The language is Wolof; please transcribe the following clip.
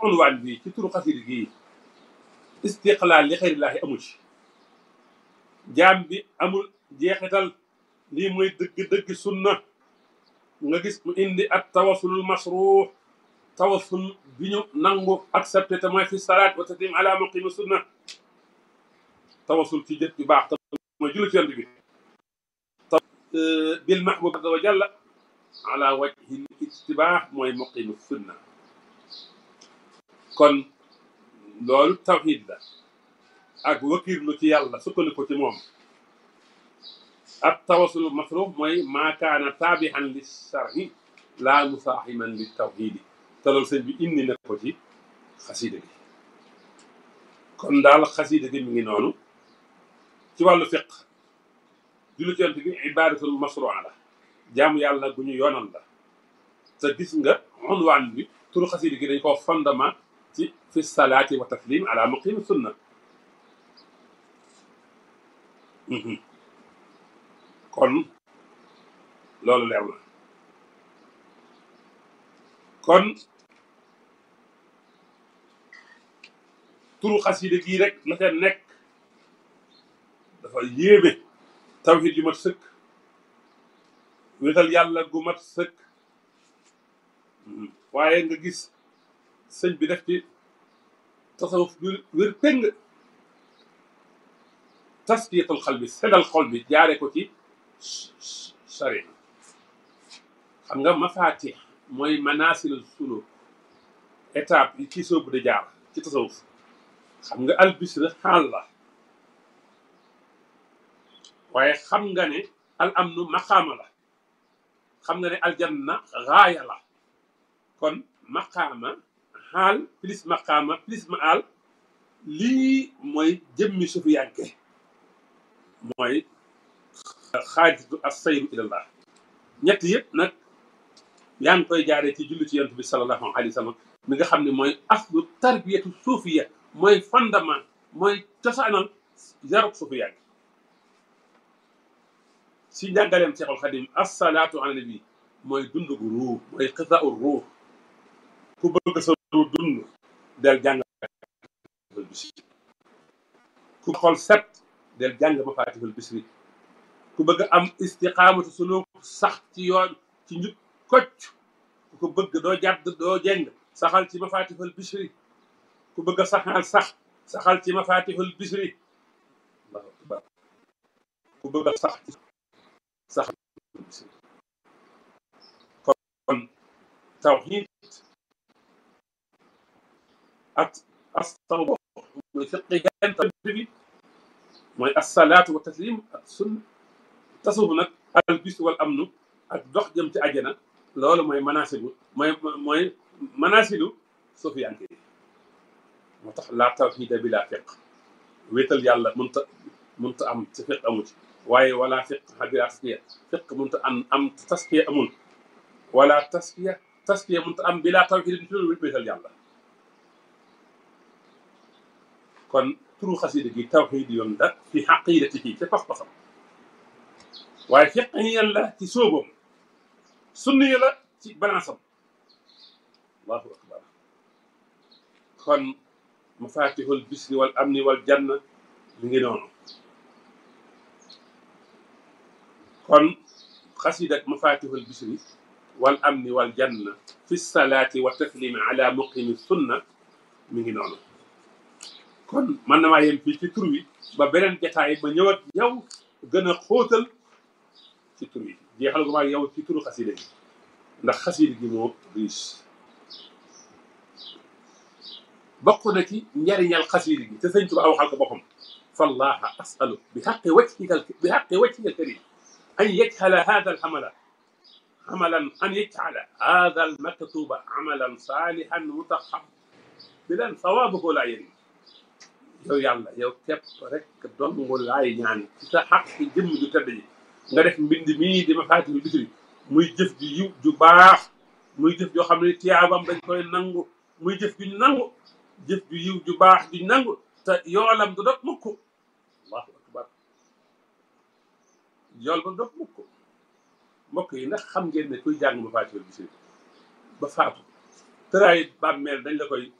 unwaan bi ci turu xasida gii istiqlaal li xayrillaahi amu ci jaam bi amul jeexital lii mooy dëgg-dëgg sunna nga gis mu indi ak tawasulul masruux tawasul bi ñu nangu accepté te mooy fi salaat wa taslim ala muqimi sunna tawasul ci jët bi baax te mooy julli ci yonent bi bil mahbub azza wa jalla ala wajhi ijtibaax mooy muqimi sunna kon loolu tawxiid la ak wakirlu ci yàlla sukkandiku ci moom ak tawasul masruux mooy maa kaana taabihan li sharhi laa musaaximan li tawxiidi te loolu sëñ bi indi na ko ci xasida gi kon daal xasida gi mi ngi noonu ci wàllu fiq julli ci yonent bi ibaadatul masruuxa la jaamu yàlla gu ñu yoonal la te gis nga unwaan bi turu xasida gi dañ koo fondement ci fi salaati wa taslim ala muqimi sunna kon loolu leer na kon turu xasida gii rek la ca nekk dafa yéeme tawhid yu mat sëkk wéetal yàlla gu mat sëkk waaye nga gis sëñ bi def ci tasawuf bi wér péng taskiyatul xal bi seddal xol bi jaare ko ci sari xam nga mafaatix mooy manaasilul suluk étape yi ci soobu di jaar ci tasawuf xam nga albisra xaal la waaye xam nga ne al amnu maqaama la xam nga ne aljanna gaaya la kon maqaama xaal plus maqaama plus maal lii mooy jëmmi sufiyanke mooy xaajatu as sayru ilallah ñett yëpp nag yaa ngi koy jaaree ci julli ci yonent bi sallallahu alayhi wa sallam mi nga xam ne mooy aslu tarbiyatu suufiya mooy fondement mooy cosaanal yarub sufiyanke si njàngaleem Seexul Xadim assalaatu ala nabi mooy dund gu ruux mooy xisaau ruux ku bëgg sa ruux dund del jàng bisri ku xol set del jàng mafaatihul bisri ku bëgg am istiqaamatu suluk sax ci yoon ci njub kocc ku ko bëgg doo jàdd doo jeng saxal ci mafaatihul bisri ku bëgg a saxal sax saxal ci mafaatihul bisri allahu akbar ku bëgg a sax sax kon tawxiid ak astawbo mooy fiqihen bi mooy assalaatu wa taslim ak sunna tasawuf nag al bis wal amnu ak dox jëm ci àjjana loolu mooy manasibu mooy mooy manasilu sufiyanke yi moo tax laa tawxiida bi laa fiq wéetal yàlla mënta mënta am ci fiq amu ci waaye wala fiq bi taskiya fiq mënta am am taskiya amul wala taskiya taskiya mënta am bi laa tawxiida ci loolu wéetal yàlla kon turu xasida gi tawxiid yoon la fi xaqiidati ci ca pas-pasam waaye fiqiyan la ci sóobam sunni la ci balansam allahu akbar kon mafatihul bisri wal amni wal janna mi ngi noonu kon xasida mafatihul bisri wal amni wal janna fi salaati wa taslimi ala muqimi sunna mi ngi noonu kon man na maa yem fii ci tur wi ba beneen jataay ba ñëwat yow gën a xóotal ci tur wi jeexal gu maa yow ci turu xasida gi ndax xasida gi moo riche bokk na ci njariñal xasida gi te sëñ Tuubaa waxal ko boppam fallaha asalu bi xaqi wajhika bi xaqi wajhika alkarim an yajhala hada alxamala عملا أن يجعل هذا المكتوب عملا صالحا متقبلا ثوابه لا يريد yow yàlla yow képp rek dong laay ñaan ci sa xaq ci jëmm ju tedd ji nga def mbind mii di Mafaatihul Bichri muy jëf ju yiw ju baax muy jëf joo xam ne tiyaabam dañ koy nangu muy jëf ju nangu jëf ju yiw ju baax ju nangu te yoolam du dog mukk allahu akbar yool ba dog mukk mbokk yi ndax xam ngeen ne kuy jàng Mafaatihul Bichri ba faatu tëraay bàmmeel dañ la koy